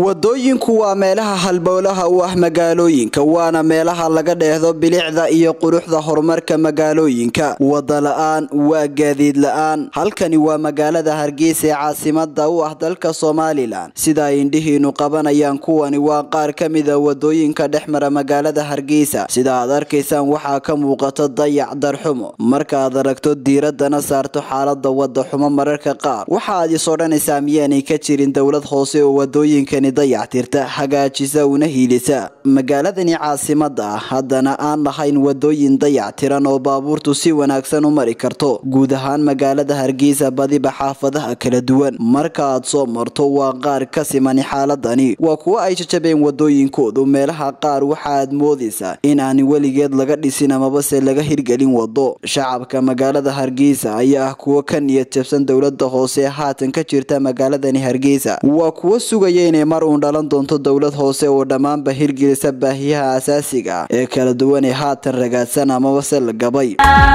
wadooyinku waa meelaha halbowlaha u ah magaalooyinka waana meelaha laga dheehdo bilicda iyo quruxda horumarka magaalooyinka wada la-aan waa gaadiid la-aan halkani waa magaalada hargeysa ee caasimada u ah dalka somalilan sida ay indhihiinu qabanayaan kuwani waa qaar ka mida wadooyinka dhex mara magaalada hargeysa sida aad arkaysaan waxaa ka muuqata dayac darxumo markaaad aragto diiradana saarto xaalada wadaxumo mararka qaar waxaaad is odhanaysaa miyaanay ka jirin dowlad hoose oo wadooyinkani dayactirta hagaajisa una hiilisa magaaladani caasimada ah haddana aan lahayn wadooyin dayactiran oo baabuurtu si wanaagsan u mari karto guud ahaan magaalada hargeysa badiba xaafadaha kala duwan marka aad soo marto waa qaar ka simani xaaladani waa kuwo ay jajabeen wadooyinkoodu meelaha qaar waxaaad moodaysaa in aan weligeed laga dhisin amabase laga hirgelin wado shacabka magaalada hargeysa ayaa ah kuwo ka niyad jabsan dowlada hoose ee haatan ka jirta magaaladani hargeysa waa kuwo sugaya inay mar uun dhalan doonto dowlad hoose oo dhammaanba hirgelisa baahiyaha asaasiga ah ee kala duwan ee haatan ragaadsan amabase la gabay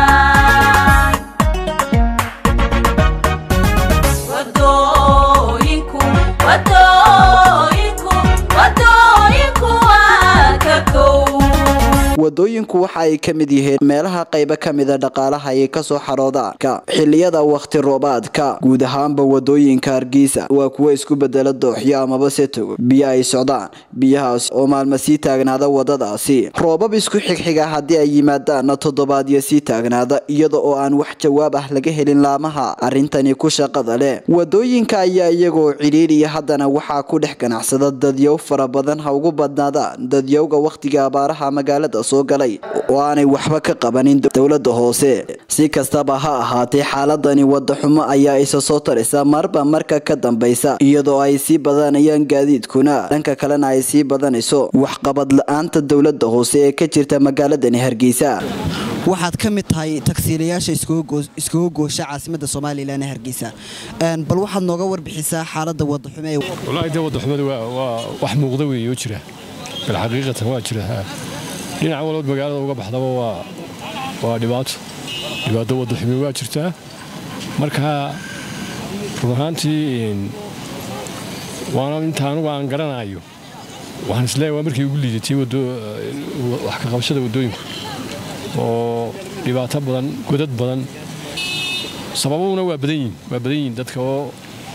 wadooyinku waxa ay ka mid yihiin meelaha qaybo ka mida dhaqaalaha ay kasoo xaroodaanka xiliyada wakhti roobaadka guud ahaanba wadooyinka hargeysa waa kuwo isku bedela dooxyo amaba se togo biyo ay socdaan biyahaas oo maalma sii taagnaada wadadaasi roobab isku xigxiga haddii ay yimaadaanna toddobaadyo sii taagnaada iyada oo aan wax jawaab ah laga helin laamaha arrintani ku shaqada leh wadooyinka ayaa iyagoo cidhiiriya haddana waxaa ku dhex ganacsada dadyow fara badan ha ugu badnaadaan dadyowga wakhtiga abaaraha magaalada soo galay oo aanay waxba ka qabanin dowlada hoose si kastaba ha ahaatee xaaladani wadaxumo ayaa isa soo taraysa marba marka ka dambaysa iyadoo ay sii badanayaan gaadiidkuna dhanka kalena ay sii badanayso waxqabad la-aanta dowlada hoose ee ka jirta magaaladani hargeysa waxaad ka mid tahay tagsiilayaasha iskugu goosha caasimada somalilan ee hargeysa bal waxaad nooga warbixisaa xaalada wadaxume wallaahi dee wadaxumadu waa wax muuqda weeye oo jira bal xaqiiqatan waa jira dhinac walbood magaalada uga baxdaba waa dhibaato dhibaato wadaxume waa jirtaa marka run ahaantii waana inta anugu aan garanayo waxaan isleeyahay waa markii ugu liidatay wax ka qabashada waddooyinku oo dhibaato badan godad badan sababuna waa badan yihin waa badan yihin dadka oo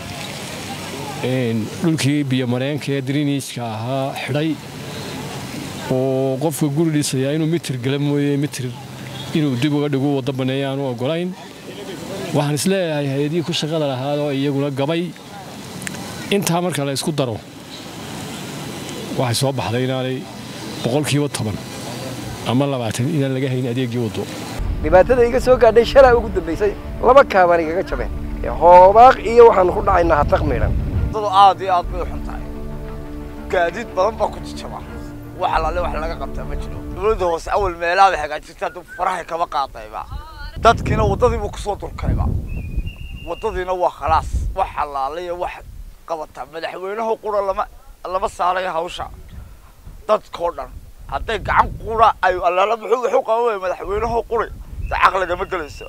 dhulkii biyomareenka ee driniiska ahaa xidhay oo qofka guri dhisayaa inuu mitir gala mooye mitir inuu dib uga dhigu waddo banneeya aanu ogolayn waxaan isleeyahay hay-adihii ku shaqada lahaadoo iyaguna gabay intaa marka la ysku daro waxay soo baxday inaanay boqolkiiba toban ama labaatan inaan laga hayn adeegii waddo dhibaatada iga soo gaadhay shalaa ugu dambaysay laba kaabaan igaga jabeen hoobaaq iyo waxaanu ku dhacaynaa hataq midhan waddadu aad iyo aad bay u xun tahay gaadiid badan baa ku jijaba wax alaale wax laga qabtaa ma jiro dowladda hoose awal meelaha bay hagaajirta hadduu farahay kaba qaadayba dadkiina waddadiibuu kusoo durkayba waddadiina waa khalaas wax alaale iyo wax qabataa madaxweynaha qura lama lama saarayo hawsha dadkoo dhan hadday gacan qura ay allaala muxuu wuxuu qaban waya madaxweynaha quri de caqligama gelayso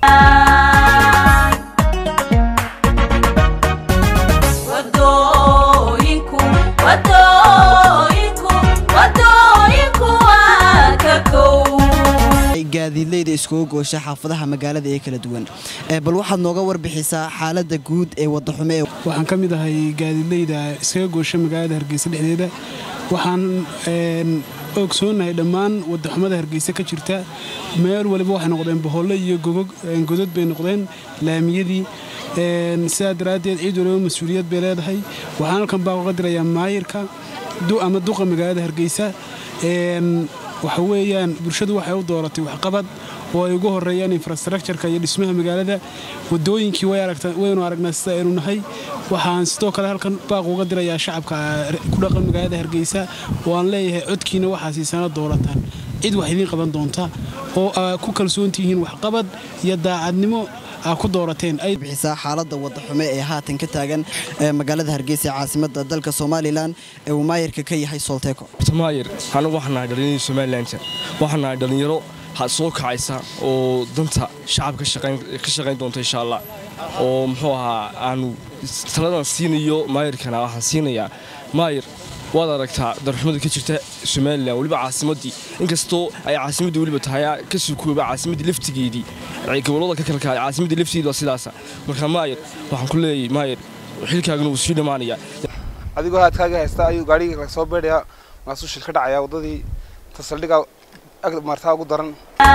gaadiidleyda iskugu goosha xaafadaha magaalada ee kala duwan bal waxaad nooga warbixisaa xaalada guud ee wadaxume waxaan ka mid ahay gaadiidleyda iskaga goosha magaalada hargeysa dhexdeeda waxaan ogsoonahay dhammaan wadaxumada hargeysa ka jirta meel waliba waxay noqdeen boholle iyo godod bay noqdeen laamiyadii sidaa daraaddeed ciid waliba mas-uuliyad bay leedahay waxaan halkan baa uga dirayaa maayirka ama duqa magaalada hargeysa waxa weeyaan bulshadu waxay u dooratay waxqabad oo ay ugu horeeyaan infrastructureka iyo dhismaha magaalada wadooyinkii waynu aragnaa sida aynu nahay waxaan sidoo kale halkan baaq uga dirayaa shacabka ku dhaqan magaalada hargeysa oo aan leeyahay codkiina waxaa siisana doorataan cid wax idiin qaban doonta oo aa ku kalsoontihiin waxqabad iyo daacadnimo aa ku doorateen bixisaa xaalada wadaxume ee haatan ka taagan magaalada hargeysa ee caasimada dalka somalilan ee uu maayirka ka yahay solteco maayir anigu waxaan nahay dhallinyarada somalilanka waxaan nahay dhallinyaro soo kacaysa oo danta shacabka ka shaqayn doonta insha allah oo muxuu ahaa aanu taladan siinayo maayirkana waxaan siinayaa maayir waad aragtaa darxumada ka jirta somalilan weliba caasimadii inkastoo ay caasimadii weliba tahay ka sukooba caasimadii laftigeedii gobolada ka kalka caasimadii laftigeedi waa sidaasa marka maayar waxaan ku leeyahay maayar xilkaagana wuu sii dhammaanayaa adigoo haadkaaga haysta ayuu gaadhigii kala soo beedhayaa maasuu shil ka dhacayaa waddadii tasaldhiga ag martaa ugu daran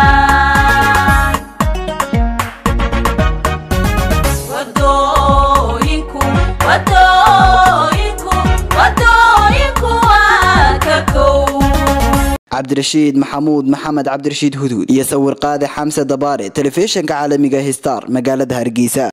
cabdirashiid maxamuud maxamed cabdirashiid hudhud iyo sawir qaade xamse dabaare telefishinka caalamiga histar magaalada hargeysa